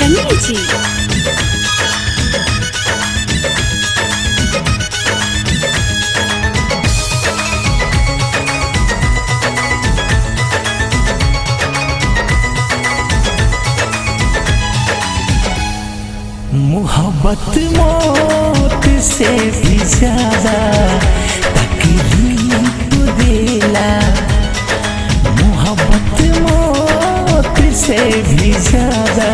बजरंगी जी मोहब्बत मौत से भी ज्यादा तकलीफ देला मोहब्बत मौत से भी ज्यादा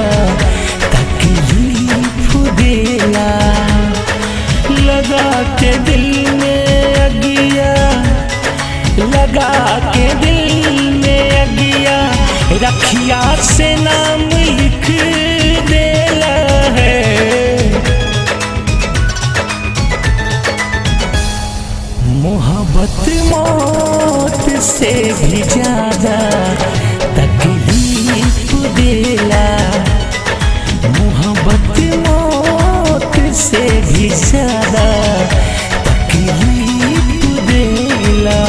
तकलीफ देला लगा के दिल में अगिया लगा के दिल में अगिया रखिया से नाम लिख देला है मोहब्बत मौत से भी ज्यादा तकलीफ देला मोहब्बत मौत से भी ज्यादा तकलीफ देला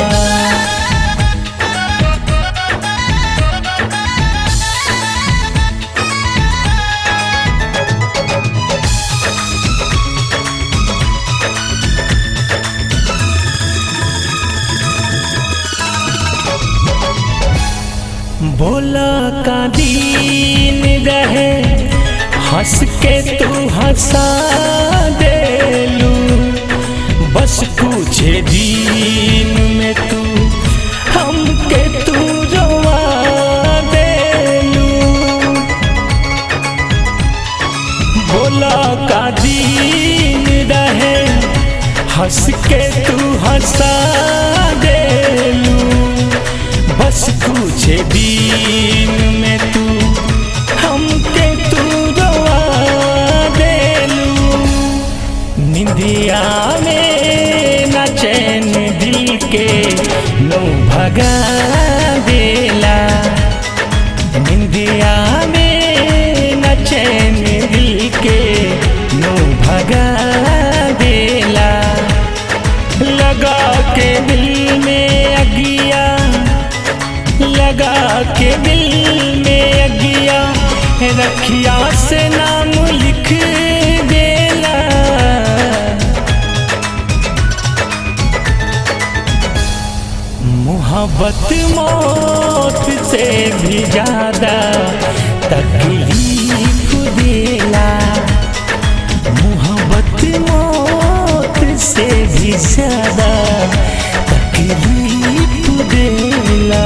बोला का दीन रहे हंस के तू हंसा देलू बस कुछ दिन में तू हमके तू रोवा देलू बोला का दीन रहे हंस के तू हंसा देलू बस कुछ दिन में तू हमके तू रोवा देलू निंदिया में न चैन दिल के नो भगा देला निंदिया में न चैन दिल के नो भगा देला लगा के दिल में अगिया लगा के दिल में अगिया रखिया से नाम लिख देला मोहब्बत मौत से भी ज्यादा तकलीफ देला मोहब्बत मौत से भी ज्यादा तकलीफ देला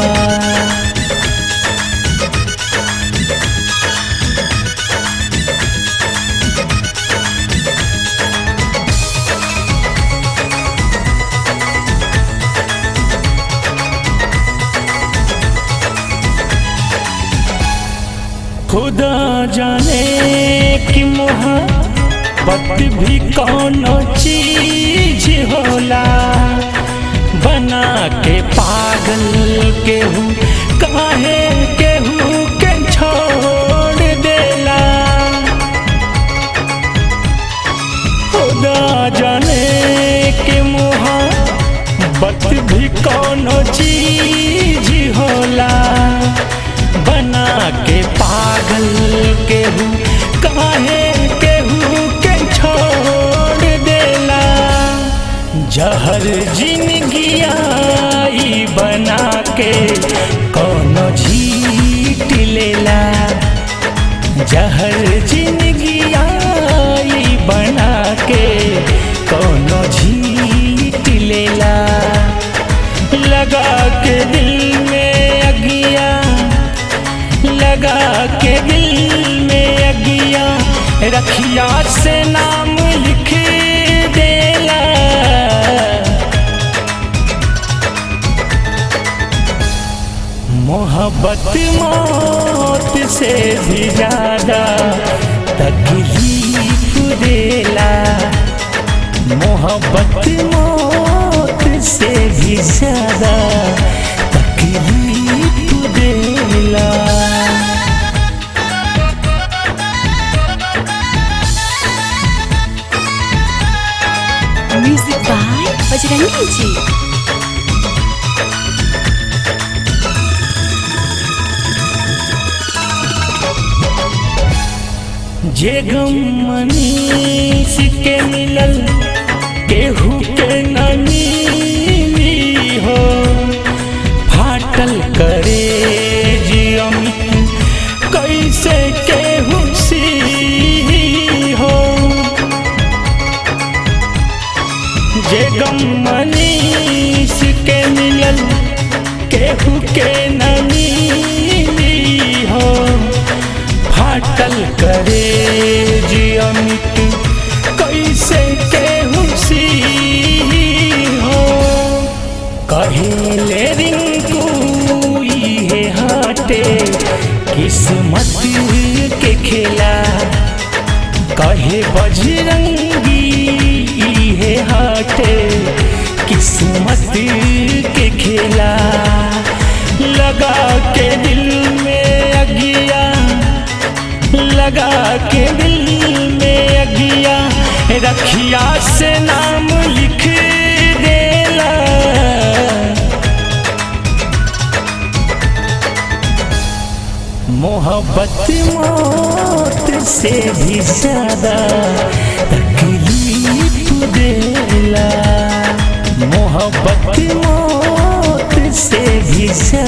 खुदा जाने कि मोहब्बत भी कौन चीज होला बना के पागल केहू काहे केहू के छोड़ देला खुदा जाने कि मोहब्बत भी कौन चीज होला बना के पागल केहू काहे केहू के छोड़ देला जहर जिंदगिया ई बना के कोनो झीट लेला जहर जिंदगिया ई बना के कोनो झीट लेला लगा के दिल में अगिया लगा के दिल में अगिया रखिया से नाम लिख देला मोहब्बत मौत से भी ज्यादा तकलीफ देला मोहब्बत मौत से भी ज्यादा तकलीफ देला म्यूजिक बाय बजरंगी जी जे गम मनीष के मिलल केहू के नमी हो फाटल करे जी अमित कैसे केहू सी हो जे गम मनीष के मिलल केहू के नमी हो फाटल करे जी अमित कैसे केहू सी हो कहेले रिंकू इहे हाटे किस्मत के खेला कहे बजरंगी इहे हाटे किस्मत के खेला लगा के दिल में अगिया लगा के दिल में अगिया रखिया से नाम लिख देला मोहब्बत मौत से भी ज्यादा तकलीफ देला मोहब्बत मौत से भी ज्यादा